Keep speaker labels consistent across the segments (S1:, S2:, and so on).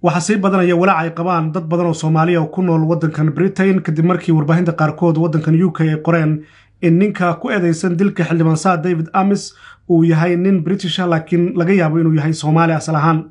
S1: waxaa sii badanaya walaac ay qabaan dad badan oo soomaaliya oo ku nool waddankan britain kadib markii warbaahinta qaarkood waddankan u k ay qoreen in ninka ku eedeysan dilka xildhibaan saa david amis uu yahay nin britisha laakiin laga yaabo inuu yahay soomaali asal ahaan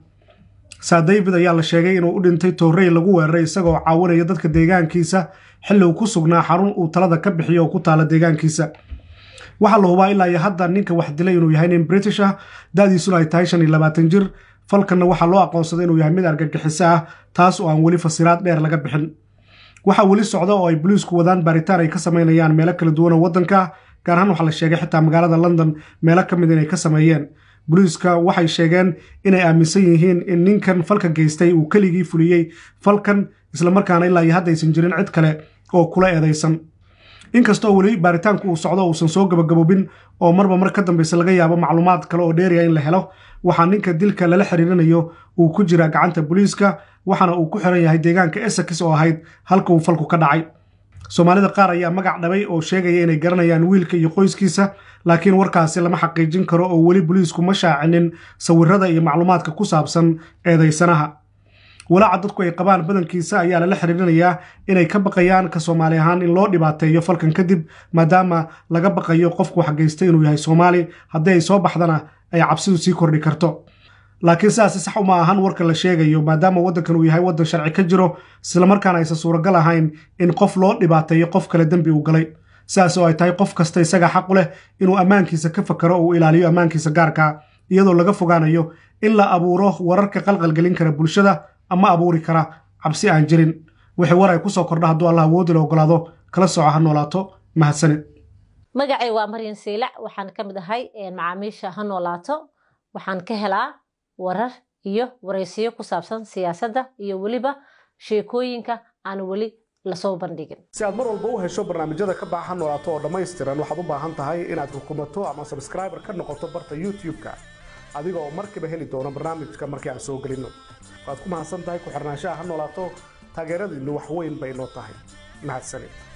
S1: saa david ayaa la sheegay inuu u dhintay toorey lagu weeraray isagoo caawinaya dadka deegaankiisa xilli uu ku sugnaa xarun uu talada ka bixiyo oo ku taala deegaankiisa waxaa la hubaa ilaa iyo hadda ninka wax dilay inuu yahay nin british ah da-diisuna ay tahay shan iyo labaatan jir falkanna waxaa loo aqoonsaday inuu yahay mid argagixiso ah taas oo aan weli fasiraad dheer laga bixin waxaa weli socda oo ay boliisku wadaan baaritaan ay ka samaynayaan meelo kala duwan oo waddanka gaar ahaan waxaa la sheegay xitaa magaalada london meelo ka mid inay ka sameeyeen boliiska waxay sheegeen inay aaminsan yihiin in ninkan falka geystay uu keligii fuliyey falkan islamarkaana ilaa iyo hadda aysan jirin cid kale oo kula eedaysan inkastoo weli baaritaanku uu socdo uusan soo gabagaboobin oo marba mar ka dambeysa laga yaabo macluumaad kale oo dheeriya in la helo waxaa ninka dilka lala xiriirinayo uu ku jiraa gacanta booliiska waxaana uu ku xiran yahay deegaanka essex oo ahayd halka uu falku ka dhacay soomaalida qaar ayaa magac dhabay oo sheegaya inay garanayaan wiilka iyo qoyskiisa laakiin warkaasi lama xaqiijin karo oo weli boliisku ma shaacinin sawirada iyo macluumaadka ku saabsan eedaysanaha walaaca dadku ay qabaan badankiisa ayaa lala xiriirinayaa inay ka baqayaan ka soomaali ahaan in loo dhibaateeyo falkan kadib maadaama laga baqayo qofku waxgeystay inuu yahay soomaali haddii ay soo baxdana ay cabsidu sii kordhi karto laakiin sidaasi sax uma ahan warka la sheegayo maadaama waddankan uu yahay waddan sharci ka jiro islamarkaana aysan suuragal ahayn in qof loo dhibaateeyo qof kale dembi uu galay sidaas oo ay tahay qof kasta isaga xaq u leh inuu ammaankiisa ka fakaro oo uu ilaaliyo ammaankiisa gaarka iyadoo laga fogaanayo in la abuuro wararka qalqalgelin kara bulshada ama abuuri kara cabsi aan jirin wixii war ay ku soo kordha hadduu allah awoodi la ogolaado kala soco ha noolaato mahadsanid
S2: magacay waa maryan siilac waxaan ka mid ahay macaamiisha ha noolaato waxaan ka helaa warar iyo waraysiyo ku saabsan siyaasadda iyo weliba sheekooyinka aan weli lasoo bandhigin
S1: si aad mar walba u hesho barnaamijyada ka baaxa noolaato oo dhammaystiran waxaad u baahan tahay inaad rukumato ama sabskraiber ka noqoto barta youtube-ka adiga oo markiiba heli doono barnaamijka markii aan soo gelinno waad ku mahadsan tahay ku xirnaanshaha ha noolaato taageeradiinnu wax weyn bay noo tahay mahadsanid